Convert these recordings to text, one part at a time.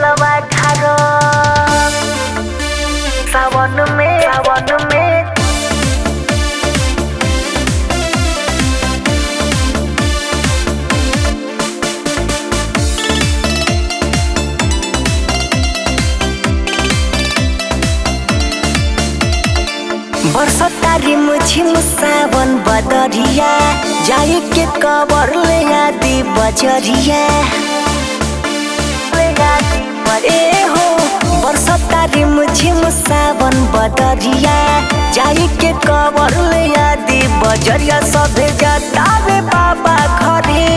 जलवा ढारो सावन में सावन में बरसता रिम झिम सावन बदरिया जाए के कबर ले आदि बजरिया ए हो बरसता रिम झिम सावन बदरिया जाए के कबर ले आदि बजरिया सभे जतावे बाबा घरे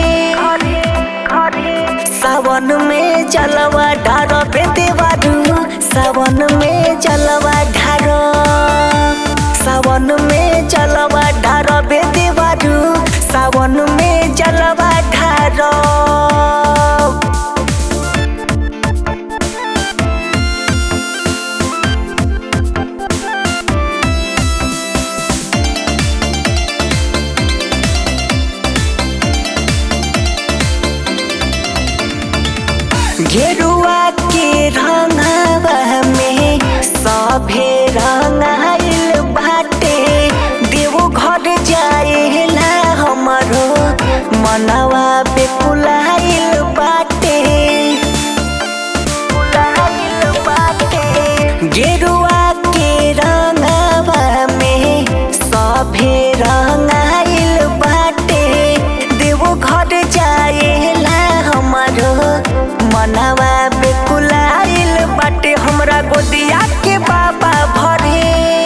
सावन में जलवा ढारो बेदेवारू सावन में जलवा ढारो सावन में जलवा ढारो बेदेवारू सावन में जलवा ढारो गेरुआ के रंगवा में सभे रंगाइल बाटे देवो घर जाएला हमरो मनवा बेकुलाइल बाटे कुलाइल बाटे गेरुआ के रंगवा में सभे रंगाइल बाटे देवो घर जाएला हमरो मनवा बेकुलाइल बाटे हमरा गोदिया के बाबा भरे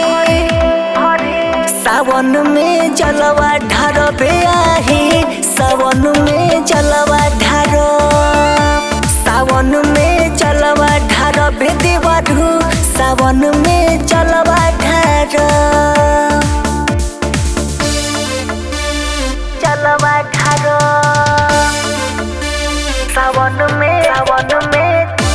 सावन में जलवा ढारो आहे सावन में जलवा ढारो सावन में जलवा ढारो बेदेवरू सावन में जलवा ढारो जलवा ढारो सावन में सावन में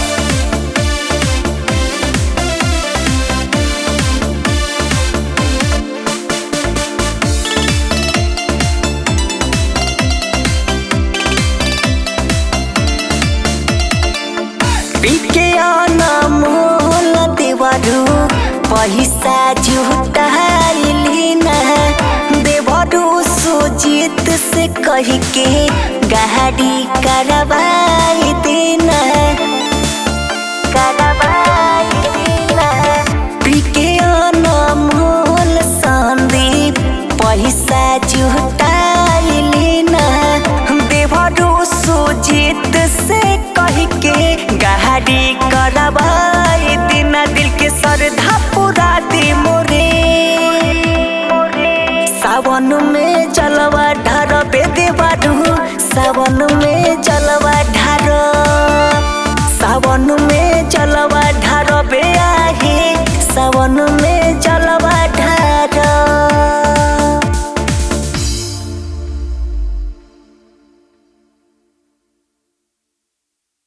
पीके अनमोल देवरू पैसा जुटाइली न देवरू सुजीत से कह के गाड़ी करवाई देना करवाई देना पीके अनमोल संदीप पैसा जुटाइली न देवरू सुजीत से कह के गाड़ी करवाई देना दिल के श्रद्धा पूरा दी मोरे सावन में जलवा ढार बेदे बारू सावन में जल